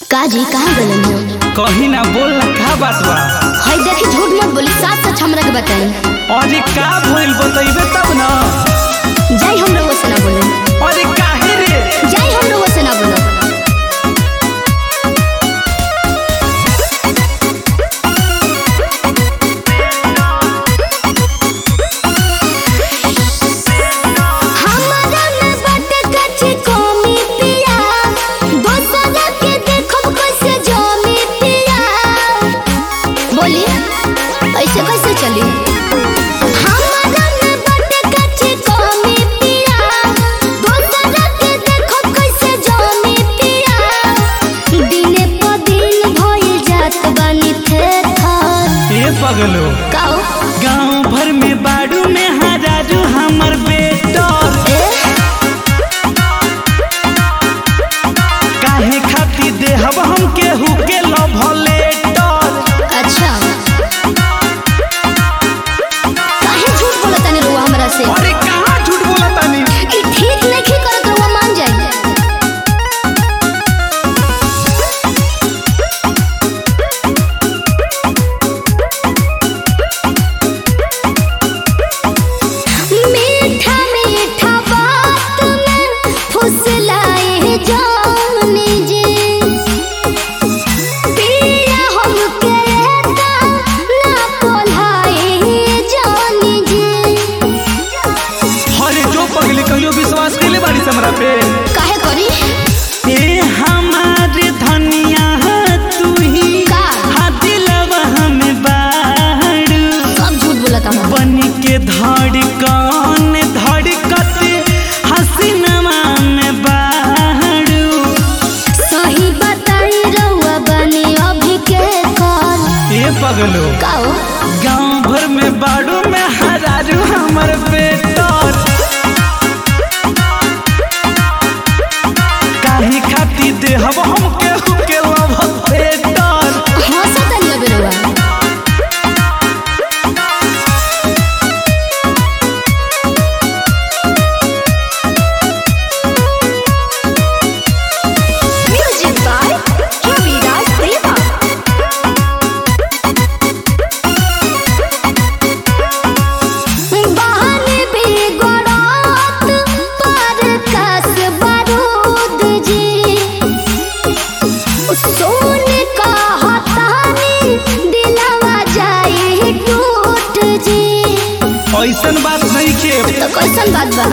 काजी कहाँ गलन हो कही ना बोल ना का बात बा हई देखी झूठ मत बोली साथ सच हमरा के बताई अरे का भइल बतइबे तब ना जाई हम लोगों से ना बोले अरे काहे रे जाई हम लोगों से ना बोलो हमरा में बाटे कच्ची कमी पिया दोसरा के देखब कैसे जमी पिया बोली ऐसे कैसे चली हमरा में बाटे कच्ची कमी पिया दोसरा के देखब कैसे जमी पिया दिने प दिन भइल जात बानी थे थर ए पगलो काओ गांव भर में बाड़ू में हजारू हमर बेटर ए काहे खाती देहब हम केहू के लव लेटर अच्छा काहे झूठ बोलत तानी रुआ हमरा से अरे कहाँ झूठ बोला तानी ई ठीक नहीं करत रुआ मान जाई मीठा मीठा बात में फुसलाए जाने जे पिया हमके ता ना पोलाए जाने जे अरे जो पगली कहियो विश्वास कैले बारी से हमरा पे काहे करी ए हमारे धनिया तू ही का? हा दिलवा हमें बाड़ू सब झूठ बोलत हम बन के धड़कन धड़कते हसीनमा में बाड़ू सही बताई रहुआ बने अभी के कल ए पगलो काओ गांव भर में बाड़ू में हरारू हमर बेटर काहे खाती देहब हम केहू के लव बेटर हंसत नहीं अबे रहुआ म्यूजिक बाय रविराज देवा बहन बेगोरात पर कस बारूद जी सोन का हतानी दिलवा जाए टूट जी ऐसन बात नहीं के तो कैसन बात बा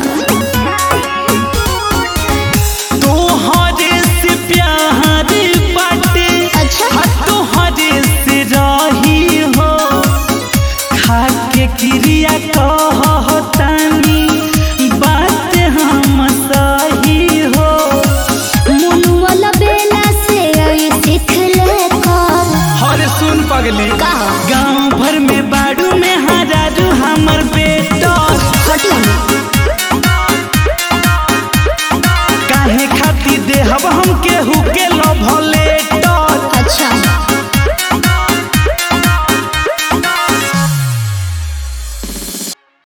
तोहरे से प्यार बाटे अच्छा हाँ तोहरे से रही हो खाके क्रिया कहतानी बात हम सही हो मुनुअल बेला से आई सीख ले कर हर सुन पगली का गांव भर में बाड़ू में हजारू हमर बेटर हटियो ना काहे खाती देहब हम केहू के